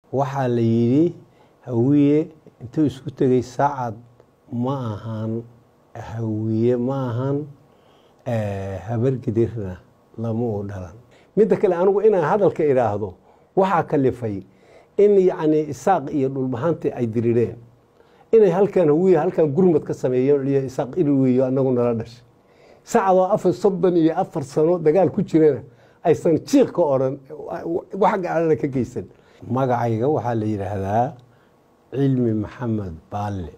waxaa la yidhi hawiye intuu isku tegay saacad ma ahan hawiye ma ahan habargidirna lama u dhalan midda kale anigu inaan hadalka idhaahdo waxaa kalifay in yacni isaaq iyo dhulbahanti ay dirireen inay halkan hawiye halkan gurmad ka sameeyeen iyo isaaq ilweyo anagu nala dhashay saacadoo afar soddon iyo afar sano dagaal ku jirana aysan jiiq ka odhan wax gacalana ka geysan magacayga waxaa la yidhaahdaa cilmi maxamed baalle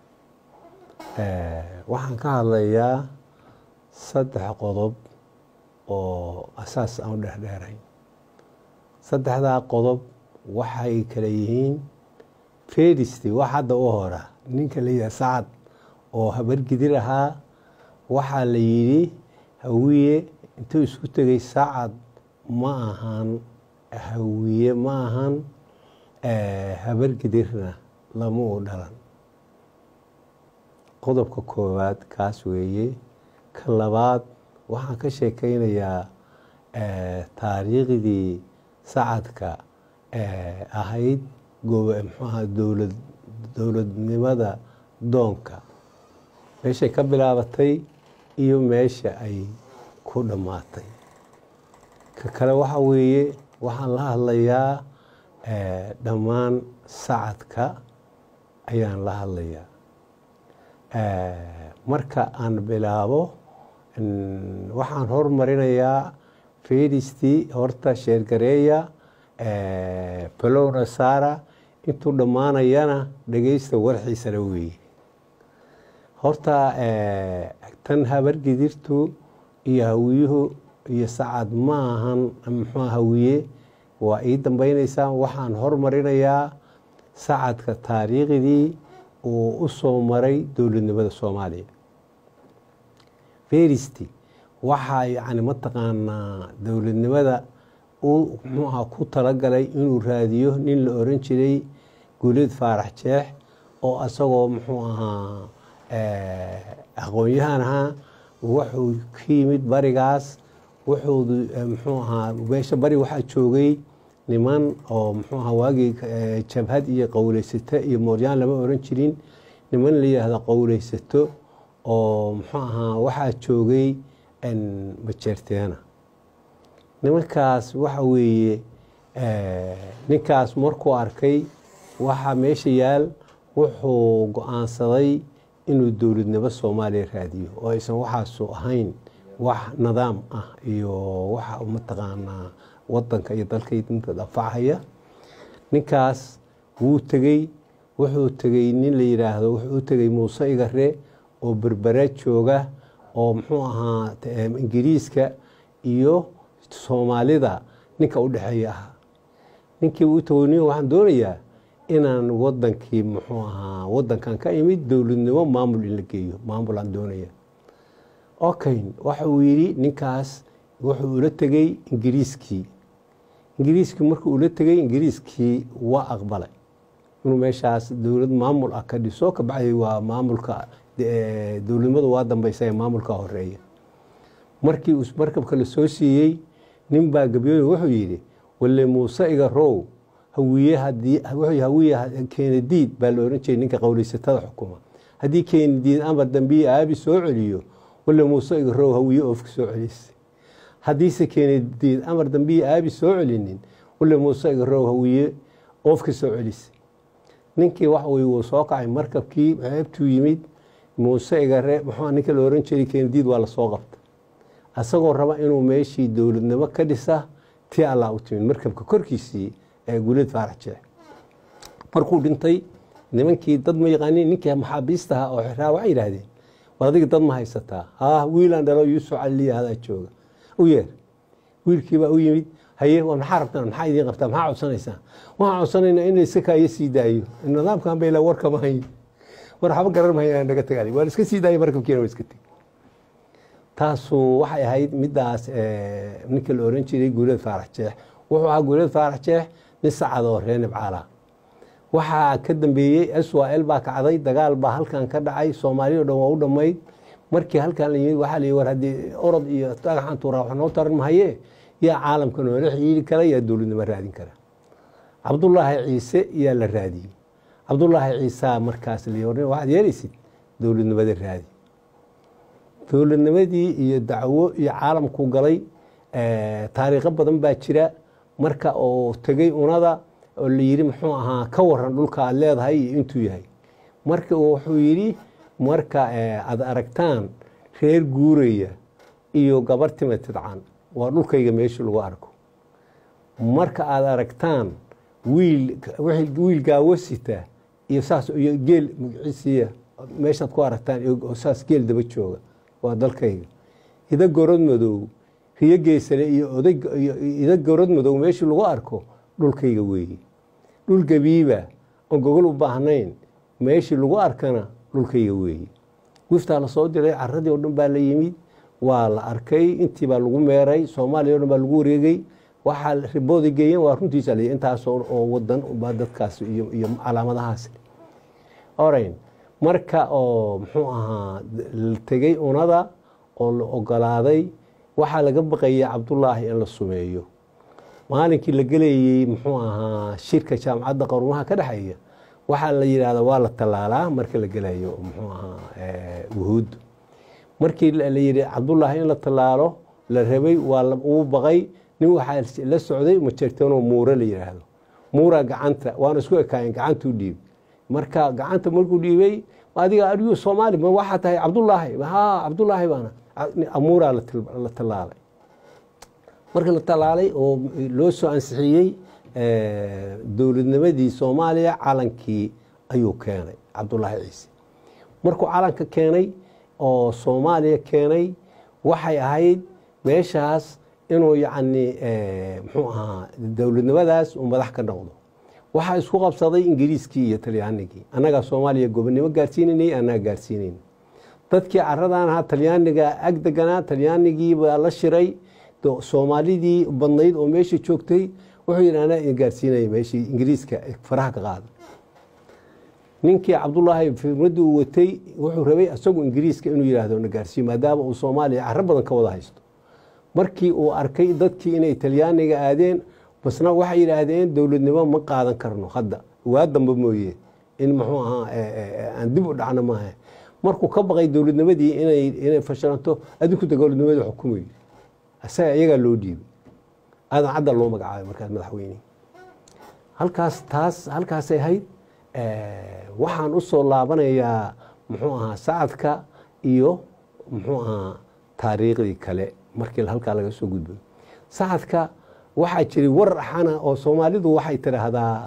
waxaan ka hadlayaa saddex qodob oo asaas aan u dhexdheerayn saddexdaa qodob waxay kale yihiin fedisti wax hadda u hora ninka la yidhaha sacad oo habargidir ahaa waxaa la yidhi hawiye intuu isku tegay sacad ma ahan hawiye ma ahan habargidirna lama u dhalan qodobka koowaad kaas weeye ka labaad waxaan ka sheekeynayaa taariikhdii sacadka ahayd mxuaha dowlad dowladnimada doonka meeshay ka bilaabatay iyo meesha ay ku dhammaatay ka kale waxa weeye waxaan la hadlayaa dhammaan sacadka ayaan la hadlayaa marka aan bilaabo waxaan hormarinayaa fedisti horta sheergareeya balowna saara intuu dhammaanayana dhegeysta warxiisana weeye horta tan habargidirtu iyo hawiyuhu iyo sacad ma ahan muxua hawiye waa ii dambeyneysaa waxaan hormarinayaa sacadka taariikhdii uu u soo maray dowladnimada soomaaliya feristi waxaa yacni mataqaanaa dowladnimada uu muxuaha ku talagalay inuu raadiyo nin la oran jiray guuleed faarax jeex oo asagoo muxuu ahaa aqoon-yahan ahaa wuxuu ka yimid barigaas wuxuu muxuu ahaa meesha bari waxaa joogay niman oo muxuu ahaa waagii jabhad iyo qowleysato iyo mooryaan lama oran jirin niman la yidhaahdo qowleysato oo muxuu ahaa waxaa joogay majeerteena nimankaas waxa weeye ninkaas markuu arkay waxaa meesha yaal wuxuu go-aansaday inuu dowladnimo soomaaliya raadiyo oo aysan waxaasu ahayn wax nidaam ah iyo waxa mataqaanaa wadanka iyo dalka dinta dafacaya ninkaas wuu tegey wuxuu tegey nin la yidhaahdo wuxuu u tegey muuse igare oo berbera jooga oo muxuu ahaa ingiriiska iyo soomaalida ninka u dhexeeya ahaa ninkii u tagoniy waxaan doonayaa inaan wadankii muxuu ahaa wadankan ka imid dowladnimo maamul in la geeyo maamulaan doonaya okay waxa uu yidhi ninkaas wuxuu ula tegey ingiriiskii ingiriiskii markuu ula tegey ingiriiskii waa aqbalay inuu meeshaas dowlad maamul ah ka dhiso kabacdi waa maamulka dowladnimadu waa dambeysa ee maamulka horeeya markii uu markabka la soo siiyey nin baa gabyooye wuxuu yidhi walle muuse iga row hawiye hadii hawiye keenadiid baa la oran jiray ninka qowleysatada xukuma haddii keenadiid amar dambiye aabi soo celiyo walle muuse iga row hawiye oofka soo celisay haddiise keenadiid amar dambiye aabi soo celinin walle muuse iga row hawiye oofka soo celisay ninkii waxa weye wuu soo kacay markabkii ceebtuu yimid muuse igare muxuu ninka la oran jiray keenadiid waa lasoo qabta asagoo raba inuu meeshii dowladnimo ka dhisa tii allah u timid markabka korkiisii ee guuleed faarax jeex markuu dhintay nimankii dad ma yaqaanin ninkii maxaabiistaha oo xiraa waxay yidhaahdeen war adiga dad ma haysataa haa wiilaan dhalo yuusuf cali hadaa jooga u yeer wiilkiibaa u yimid haye war maxaa rabtaan maxaa idiin qabtaa maxaa codsanaysaan waxaan codsanaynaa in layska kaayo sii daayo nidaamkan bayla warkama hayn war waxba garan mahaya naga tagaan waan iska sii daayay markabkiina waa iska tegi taasu waxay ahayd midaas ninka la oran jiray guuleed faarax jeex wuxuu ahaa guuleed faarax jeex nin sacad oo ree nibcaala waxaa ka dambeeyey swal baa kacday dagaal baa halkan ka dhacay soomaaliya o dhan waa u dhammayd markii halkan la yimid waxaa la yii war haddii orod iyo dhagaxan tuuraa wax noo taran mahaye yaa caalamka noola xiiri kara yaa dowladnimo raadin kara cabdulaahi ciise yaa la raadiyey cabdulaahi ciisaa markaas la waxaad yeelaysid dowladnimada raadi dowladnimadii iyo dacwo iyo caalamku galay taariikho badan baa jira marka oo tegey unada oo la yidhi muxuu ahaa ka waran dhulka aad leedahay iyo intuu yahay marka wuxuu yidhi marka aad aragtaan reer guuraya iyo gabar tima tidcan waa dhulkayga meesha lagu arko marka aad aragtaan wiil wiil gaawosita iyo saas iyo geel magaciisiiya meeshaad ku aragtaan saas geel daba jooga waa dalkayga ida gorod madow riyo geysale iyo oday ida gorod madow meeshii lagu arko dhulkayga weeye dhul gabiiba oon gogol u baahnayn meeshii lagu arkana dhulkayga weeye wiftaa lasoo diray caradii oo dhan baa la yimid waa la arkay intii baa lagu meeray soomaaliya o dhan baa lagu wareegay waxaa ribooda geeyeen waa runtiisa l intaas oo wadan baa dadkaas iyo calaamadahaas orayn marka oo muxuu ahaa la tegey unada oo la ogolaaday waxaa laga baqayay cabdulaahi in la sumeeyo maalinkii la gelayey muxuu ahaa shirka jaamacadda qarumaha ka dhexeeya waxaa la yidhahda waa la tallaalaa marka la gelayo muxuu ahaa wuhuud markii la yidhi cabdulaahi in la tallaalo la rabay waa uu baqay nin waxaa la socday majeerteenoo muure la yidhaahdo muura gacanta waana isku ekaayen gacantuu dhiib marka gacanta markuu dhiibay adiga adigu soomaali ma waxaa tahay cabdulaahi ha cabdulaahi baana muura la tallaalay marka la tallaalay oo loo soo ansixiyey dowladnimadii soomaaliya calankii ayuu keenay cabdulaahi ciise markuu calanka keenay oo soomaaliya keenay waxay ahayd meeshaas inuu yacni muxuu ahaa dowladnimadaas uu madax ka noqdo waxaa isku qabsaday ingiriiskii iyo talyaanigii annagaa soomaaliya gobonnimo gaarsiinaynay annaga gaarsiinayn dadkii caradan ahaa talyaaniga ag deganaa talyaanigii baa la shiray soomaalidii badnayd oo meesha joogtay wuxuu yidhi anaa idin gaarsiinaya meeshii ingiriiska faraha ka qaada ninkii cabdulaahi firmadii uu watay wuxuu rabay isagu ingiriiska inuu yidhaahdo na gaarsiiyo maadaama uu soomaaliya caro badan ka wada haysto markii uu arkay dadkii inay talyaaniga aadeen basna waxay yidhaahdeen dowladnimo ma qaadan karno hadda waa damba mooye in muxuu ahaa aan dib u dhacno maaha markuu ka baqay dowladnimadii inay fashalanto adinku dowladnimadii xukumayo isaga iyagaa loo dhiibay aadan cadda loo magacaabay markaas madaxweyne halkaas taas halkaasay ahayd waxaan u soo laabanayaa muxuu ahaa sacadka iyo muxuu ahaa taariikhdii kale markii halkaa laga soo gudbay sacadka waxaa jiray war axana oo soomaalidu waxay tidhaahdaa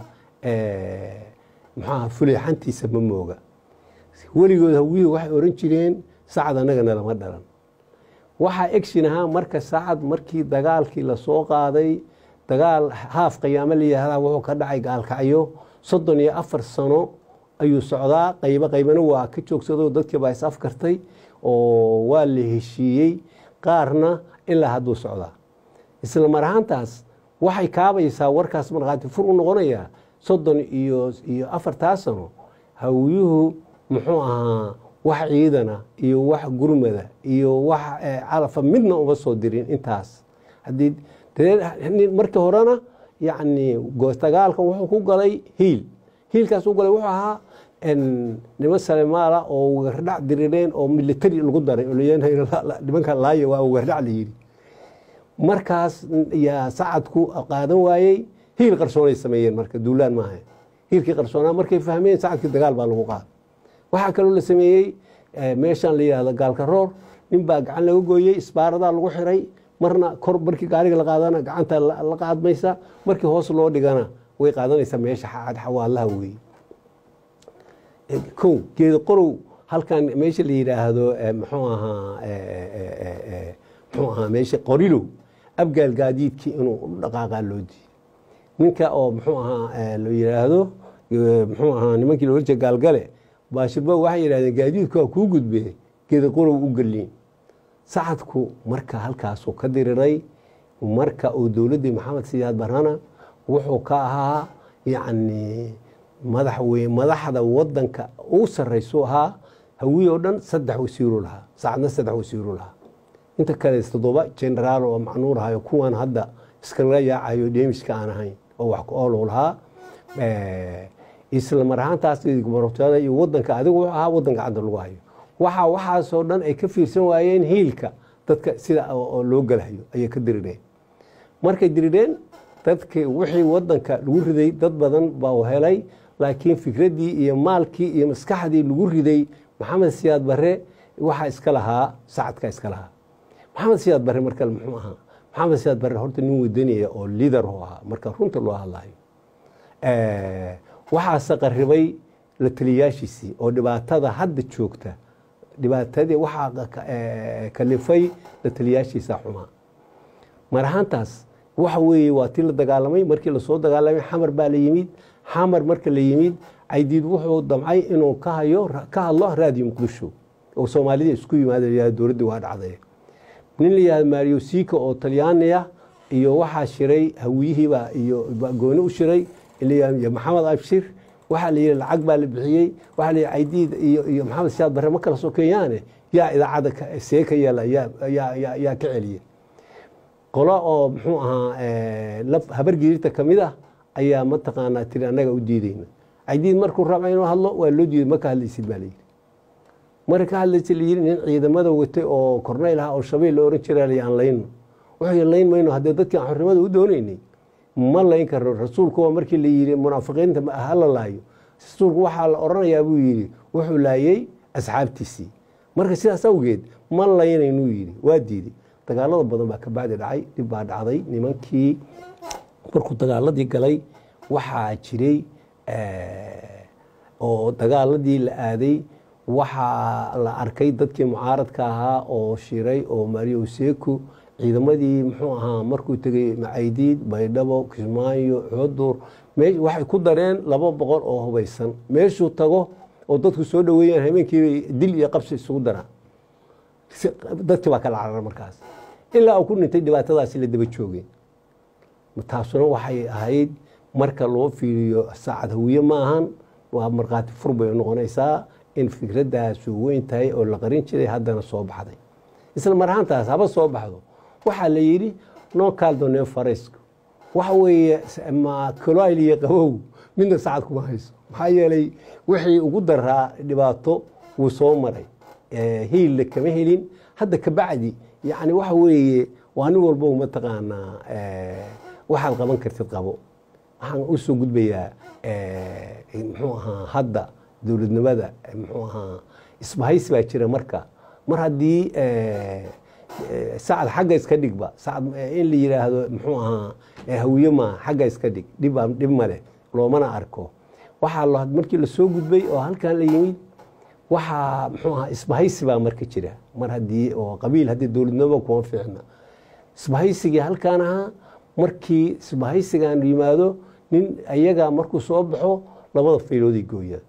muxuaha fuleexantiisa ma mooga weligood hawiyii waxay oran jireen sacad annagana lama dhalan waxaa egshin ahaa marka sacad markii dagaalkii lasoo qaaday dagaal haaf qiyaamo la yihahdaa wuxuu ka dhacay gaalkacyo soddon iyo afar sano ayuu socdaa qaybo qaybana waa ka joogsado dadkii baa is afkartay oo waa la heshiiyey qaarna ilaa hadduu socdaa isla mar ahaantaas waxay kaabaysaa warkaas markhaati fur u noqonayaa soddon iyo iyo afartaa sano hawiyuhu muxuu ahaa wax ciidana iyo wax gurmada iyo wax calafa midna uma soo dirin intaas haddii markii horena yacni dagaalka wuxuu ku galay hiil hiilkaas u galay wuxuu ahaa niman salemaala oo wagardhac dirireen oo militari lagu daray nimanka laaya waa wagardhac la yidhi markaas yaa sacadku qaadan waayey hiil qarsoonay sameeyeen marka duulaan maaha hiilkii qarsoonaa markay fahmeen sacadkii dagaal baa lagu qaada waxaa kaloo la sameeyey meeshaan la yihahdo gaalka roor nin baa gacan laga gooyey isbaaradaa lagu xiray marna kor markii gaariga la qaadana gacanta la qaadmaysa markii hoos loo dhigana way qaadanaysaa meesha xawaalaha weeye kow geeda qorow halkan meesha la yidhaahdo muxuu ahaa muxuu ahaa meesha qorilow abgaal gaadiidkii inuu u dhaqaaqaa loo diiyey ninka oo muxuu ahaa la yidhaahdo muxuu ahaa nimankii loola jeeda gaalgale baashirba waxay yidhahdeen gaadiidku waa kuu gudbee geeda qorow u geliin sacadku marka halkaasuu ka diriray marka uu dowladdii maxamed siyaad barana wuxuu ka ahaa yacni madax wey madaxda wadanka ugu sarraysu ahaa hawiye oo dhan saddex wasiiru lahaa sacadna saddex wasiiru lahaa inta kale toddoba generaal oo macnuur ahayo kuwan hadda iskala yaacayo dheemiska aan ahayn oo wax ku oolow lahaa isla mar ahaantaas martada iyo wadanka adigu wuxuu ahaa wadan gacanta lagu hayo waxa waxaasoo dhan ay ka fiirsan waayeen hiilka dadka sida oo loo galahayo ayay ka dirireen markay dirireen dadki wixii wadanka lagu riday dad badan baa helay laakiin fikraddii iyo maalkii iyo maskaxdii lagu riday maxamed siyaad bare waxaa iska lahaa sacadka iska lahaa maxamed siyaad bare marka muxuu ahaa maxamed siyaad bare horta nin wadanaya oo liader u ahaa marka runta loo hadlayo waxaase qaribay la taliyaashiisii oo dhibaatada hadda joogta dhibaatadii waxaa kalifay la taliyaashiisa xumaa mar ahaantaas waxa weeye waa tii la dagaalamay markii lasoo dagaalamay xamar baa la yimid xamar marka la yimid caydiid wuxuu damcay inuu ka hayo ka hadlo raadiyo muqdisho oo soomaalida isku yimaada dowladdii waa dhacday nin la yihahdo mario sika oo talyaaniya iyo waxaa shiray hawiyihiiba iyo gooni u shiray iyo maxamed abshir waxaa la yihi lacag baa la bixiyey waxaa la yihi caydiid iyo iyo maxamed siyaad bare ma kala sokeeyaane yaa idaacadda see ka yeela yaa ka celiya qolo oo muxuu ahaa habar giirta ka mid ah ayaa mataqaanaa tiri annaga u diideyna caydiid markuu raba inuu hadlo waa loo diiday ma ka hadlaysid baa layidhi marka ka hadlaysid layidhi nin ciidamada watay oo korneyl ah oo shabeil la oran jiraa layaan layno wuxuu layn mayno haddee dadkii aan xornimada u doonaynay ma layn karo rasuulku waa markii la yidhi munaafiqiinta hala laayo rasuulku waxaa la oranayaa buu yidhi wuxuu laayey asxaabtiisii marka sidaas awgeed ma laynaynuu yidhi waa diiday dagaalada badan baa ka bacdi dhacay dhib baa dhacday nimankii markuu dagaaladii galay waxaa jiray oo dagaaladii la aaday waxaa la arkay dadkii mucaaradka ahaa oo shiray oo mario seku ciidamadii muxuu ahaa markuu tegey macaydiid baydhabo kismaayo xudur waxay ku dareen laba boqol oo hubaysan meeshuu tago oo dadku soo dhaweeyaan habeenkiibay dil iyo qabsi isugu daraan dadkii baa kala carar markaas ilaa uu ku dhintay dhibaatadaasi la daba joogeen taasuna waxay ahayd marka loo fiiriyo saacad hawiye ma ahan waa markhaati fur bay noqonaysaa in fikradaasu weyn tahay oo la qarin jiray haddana soo baxday isla mar ahaantaas haba soo baxdo waxaa la yidhi noo kaaldone fareysku waxa weeye ma kaloayl iyo qabow midna sacad kuma hayso maxaa yeelay wixii ugu daraa dhibaato wuu soo maray hiilla kama helin hadda kabacdi yani waxa weeye waa nin walbo mataqaanaa waxaad qaban kartid qabo waxaan u soo gudbayaa muxuu ahaa hadda dowladnimada muxuu ahaa isbahaysi baa jira marka mar haddii sacad xagga iska dhigba sacad in la yidhaahdo muxuu ahaa hawiye maa xagga iska dhig dhib dhib male loomana arko waxaa markii lasoo gudbay oo halkan la yimid waxaa muxuu ahaa isbahaysi baa marka jira mar haddii oo qabiil haddii dowladnimo kuma fiicna isbahaysigii halkaan ahaa markii isbahaysigan yimaado nin ayaga markuu soo baxo labada faylooday gooyaan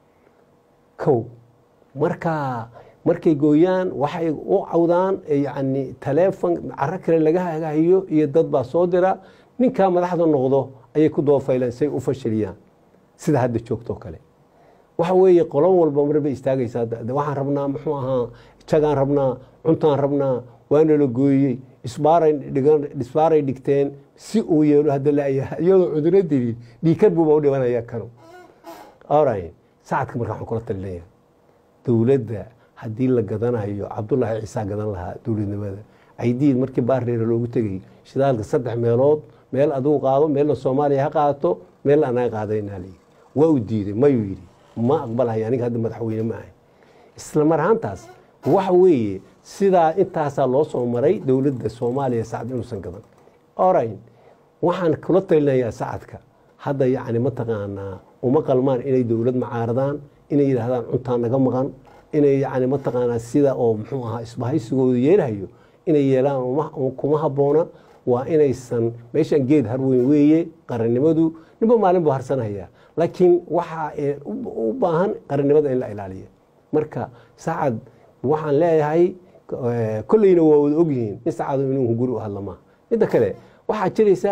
kow markaa markay gooyaan waxay u cawdaan yani taleefon caro kale laga hagahayo iyo dad baa soo dira ninkaa madaxda noqdo ayay ku dabafaylaan say u fashiliyaan sida hadda joogtoo kale waxa weeye qolo walba marbay istaagaysaa waxaan rabnaa muxuu ahaa jagaan rabnaa cuntaan rabnaa waana la gooyey isbaaray dhigteen si uu yeelo hadda layaha iyadoo cuduro dilin dhiikar buuba u dhibanaya kanu ora sacadka marka waxaan kula talinaya dowladda haddii la gadanayo cabdullaahi ciisaa gadan lahaa dowladnimada caydiid markii baarreera loogu tegay shidaalka saddex meelood meel adigu qaado meelna soomaaliya ha qaadato meelna anaga qaadaynaa layii waa u diiday mayuu yidhi ma aqbalhay aniga hadda madaxweyne ma ahay isla mar ahaantaas waxa weeye sidaa intaasaa loo soo maray dowladda soomaaliya sacad inuusan gadan orayn waxaan kula talinayaa sacadka hadda yacni mataqaanaa uma qalmaan inay dowlad macaaradaan inay yidhaahdaan cuntaa naga maqan inay yacni mataqaanaa sida oo muxuu ahaa isbahaysigooda yeelahayo inay yeelaan kuma habboona waa inaysan meeshan geed harweyn weeye qarannimadu ninba maalin buu harsanhayaa laakiin waxaa u baahan qarannimada in la ilaaliyo marka sacad waxaan leeyahay kolleyna waa wada ogyihiin in sacado inuu guri u hadlamaa midda kale waxaa jiraysa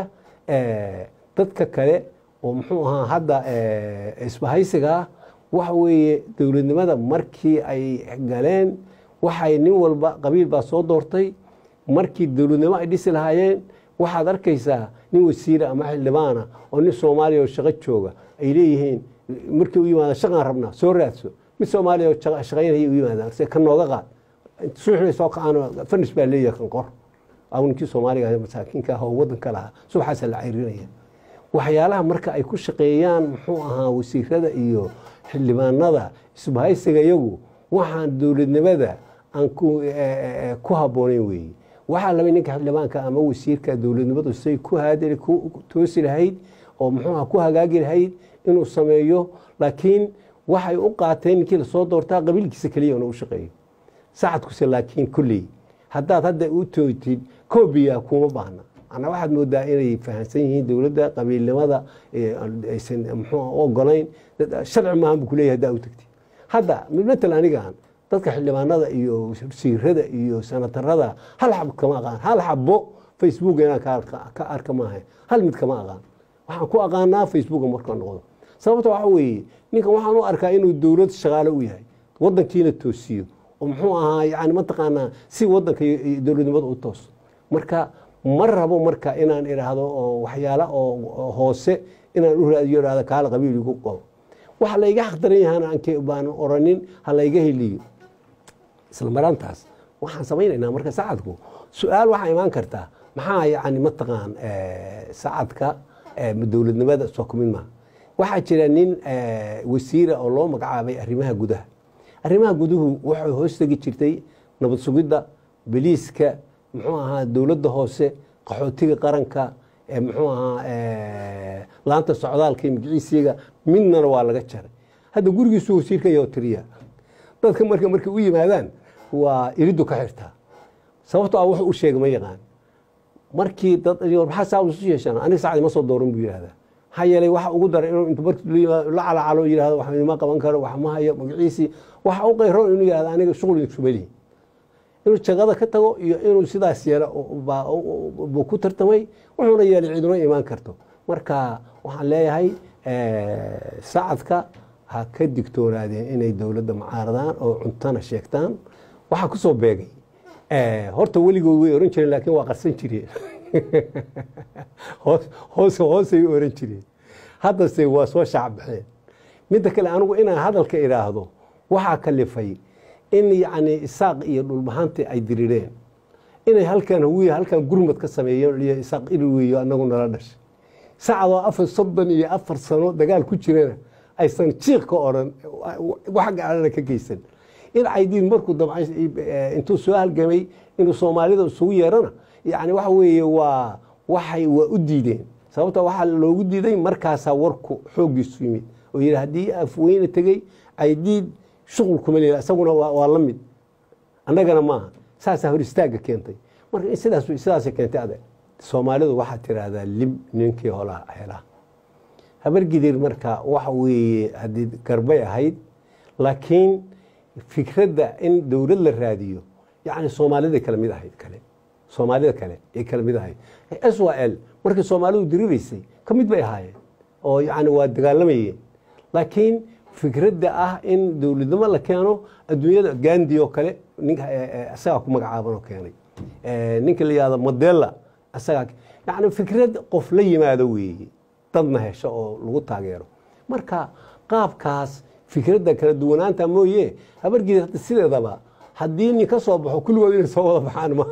dadka kale oo muxuu ahaa hadda isbahaysiga ah waxa weeye dowladnimada markii ay galeen waxay nin walba qabiil baa soo doortay markii dowladnimo ay dhisi lahaayeen waxaad arkaysaa nin wasiira ama xildhibaana oo nin soomaaliya oo shaqo jooga ay leeyihiin markii u yimaada shaqaan rabnaa soo raadso mid soomaaliya oo shaqa- shaqaynaya u yimaadaan se ka nooga qaad suuxbay soo kacaan fanis baa leeyahay kan qor aw ninkii soomaaliga ah, masaakiinka ah oo wadanka lahaa subaxaasa la cayrinaya waxyaalaha marka ay ku shaqeeyaan muxuu ahaa wasiirada iyo xildhibaanada isbahaysiga iyagu waxaan dowladnimada aan ku eh, eh, ku habboonayn weeye waxaa laba ninka xildhibaanka ama wasiirka dowladnimadu say ku haadali ku toosi lahayd oo muxuu aha ku hagaagi lahayd inuu sameeyo laakiin waxay u qaateen ninkii lasoo doortaa qabiilkiisa keliya inuu u shaqeeyo sacadkuse laakiin kulley haddaad hadda u toogtid koobiya kuma baahna macnaa waxaad moodaa inay fahamsan yihiin dowladda qabiilnimada ee aysan muxuu u ogolayn dad- sharci maahan buu kuleeyahay haddaa u tagtid hadda matal anigaan dadka xildhibaanada iyo wasiirada iyo sanatarada hal xab kama aqaan hal xabo facebook inaan ka arka- ka arka maaha hal mid kama aqaan waxaan ku aqaanaa facebooka markaa noqdo sababta waxa weeye ninkan waxaan u arkaa inuu dowlad shaqaale u yahay wadankiina toosiyo oo muxuu ahaa yani mataqaanaa si wadanka iyo iyo dowladnimada u tooso marka ma rabo marka inaan idhaahdo oo waxyaala oo oo hoose inaan u raadiyo idhahdo kaala qabiil igu qabo waxa layga xaqdaran yahana anke baan oranin ha layga heliyo isla marantaas waxaan samaynaynaa marka sacadku su-aal waxaa imaan kartaa maxaa yani mataqaan eh, sacadka eh, dowladnimada soo kumin maaha waxaa jira nin eh, wasiira oo loo magacaabay arrimaha gudaha arrimaha guduhu waxay hoos tegi jirtay nabad sugidda beliiska muxuu ahaa dowladda hoose qaxootiga qaranka eh, muxuu ahaa eh, laanta socdaalka iyo magiciisiga midnana waa laga jaray hadda gurigiisu wasiirka iyo tiriya dadka marka markay u yimaadaan waa iridu ka xirtaa sababto ah wuxuu u sheegay ma yaqaan markii dad maxaa saa isu yeeshaan aniga saacdi ma soo dooran buu yidhahdaa maxaa yeelay waxa ugu daray inuu intu markii la yimaado la calacalo yidhahdo wax ma qaban karo wax ma hayo magaciisii waxa u qayroon inuu yidhahdo aniga shughul iskuma lihi inuu jagada ka tago iyo inuu sidaas yeelo baa- buu ku tartamay wuxuuna yeelay ciduna imaan karto marka waxaan leeyahay eh, sacadka ha ka digtoonaadeen inay dowladda macaaradaan oo cuntana sheegtaan waxaa ku soo beegay eh, horta weligood way oran jireen laakiin waa qarsan jireen hoos hoos hoosay oran jireen haddase waa soo shaacbaxeen midda kale anigu inaan hadalka idhaahdo waxaa kalifay in yacni isaaq iyo dhulbahanti ay dirireen inay halkan hawiya halkan gurmad ka sameeyeen iyo isaaq iri weeyo anagu nala dhashay sacadoo afar soddon iyo afar sano dagaal ku jirana aysan jiiq ka odhan wax gaalana ka geysan in caydiin markuu dabcay eh, intuu soo halgamay inuu soomaalida isugu yeerana yani waxa weeye waa waxay waa u diideen sababta waxaa loogu diiday markaasaa warku xooggiisu yimid oo yidhi haddii afweyne tegey caydiid shuqul kuma leeyahay isaguna waa waa la mid annagana maaha saasaa hor istaagga keentay marka in sidaas sidaasay keentay adeeg soomaalidu waxaa tiraahdaa lib ninkii hola helaa habargidir marka waxa weeye haddii garbay ahayd laakiin fikradda in dowlad la raadiyo yacni soomaalida kala mid ahayd kale soomaalida kale ay kala mid ahayd s y l markii soomaalidu diriraysay ka mid bay ahaayeen oo yacni waa dagaalamayeen laakiin fikradda ah in dowladnimo la keeno adduunyada gandi oo kale ninka isagaa ku magacaaban oo keenay Eh, ninka la yihahdo modela isagaa yacni fikrad qof la yimaado weeye dadna hesho oo lagu taageero marka qaabkaas fikradda kala duwanaanta mooye habargeed hadda sideedaba haddii nin ka soo baxo kulligood inay soo wada baxaan ma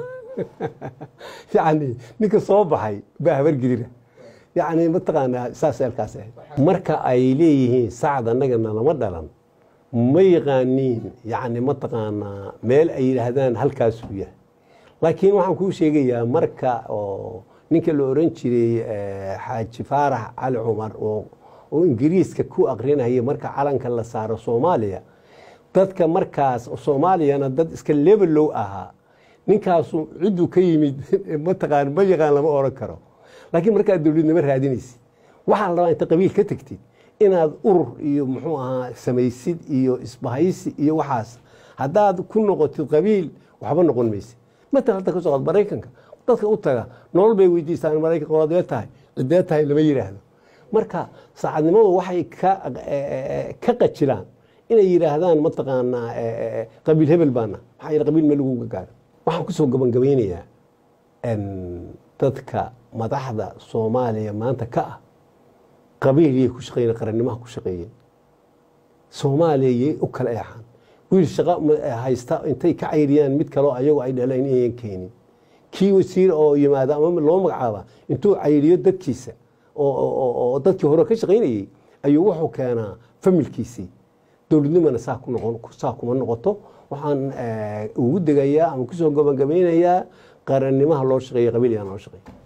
yacni ninka soo baxay baa habargedira yacni mataqaanaa saas eelkaas ahayd marka ay leeyihiin sacad annagana lama dhalan ma yaqaaniin yacni mataqaanaa meel ay yidhaahdaan halkaasuu yahay laakiin waxaan kuu sheegayaa marka oo ninka la oran jiray eh, xaaji faarax cali cumar oo oo ingiriiska ku aqrinaya marka calanka la saaro soomaaliya dadka markaas soomaaliyana dad iska lebelow ahaa ninkaasu cidduu ka yimid mataqaan ma yaqaan lama oran karo laakiin markaad dowladnimo raadinaysid waxaa la rabaa inta qabiil ka tegtid inaad urur iyo muxuu ahaa samaysid iyo isbahaysi iyo waxaas haddaad ku noqotid qabiil waxba noqon maysid matal hadda kasoo qaad maraykanka dadka u taga nolol bay weydiistaan maraykanka waadee tahay cidee tahay lama yidhaahdo marka saacadnimadu waxay ka ka qajilaan inay yidhaahdaan mataqaanaa qabiil hebel baana maxaa yidhi qabiil meel lagu gaaro waxaan kusoo gabangabeynayaa dadka madaxda soomaaliya maanta ka ah qabiiliyay ku shaqeeyeen qarannimaha ku shaqeeyeen soomaaliya yay u kala eexaan wiil shaqo haysta intay ka cayriyaan mid kaleo ayagu ay dhaleen inayan keenin kii wasiir oo yimaada ama loo magacaaba intuu cayriyo dadkiisa oo dadkii hore ka shaqaynayey ayuu wuxuu keenaa familkiisii dowladnimana saa ku noqon saa kuma noqoto waxaan ugu degayaa ama kusoo gabagabeynayaa qarannimaha loo shaqeeya qabiil yaan loo shaqeeya